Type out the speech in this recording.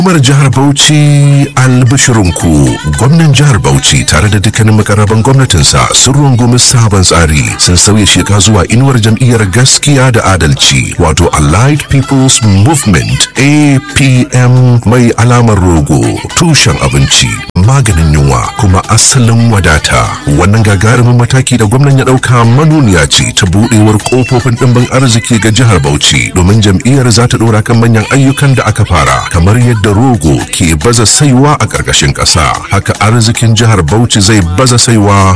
Umar jihar Bauchi albishirinku gwamnan jihar Bauchi tare da dukkanin makarraban gwamnatinsa sun rungumi sabon tsari sun sauya sheka zuwa inuwar jam'iyyar gaskiya da adalci wato Allied People's Movement APM mai alamar rogo tushen abinci maganin yunwa kuma asalin wadata wannan gagarumin mataki da gwamnan ya dauka manuniya ce ta budewar kofofin dimbin arziki ga jihar Bauchi domin jam'iyyar za ta dora kan manyan ayyukan da aka fara kamar yadda rogo ke baza saiwa a ƙarƙashin ƙasa haka arzikin jihar Bauchi zai baza saiwa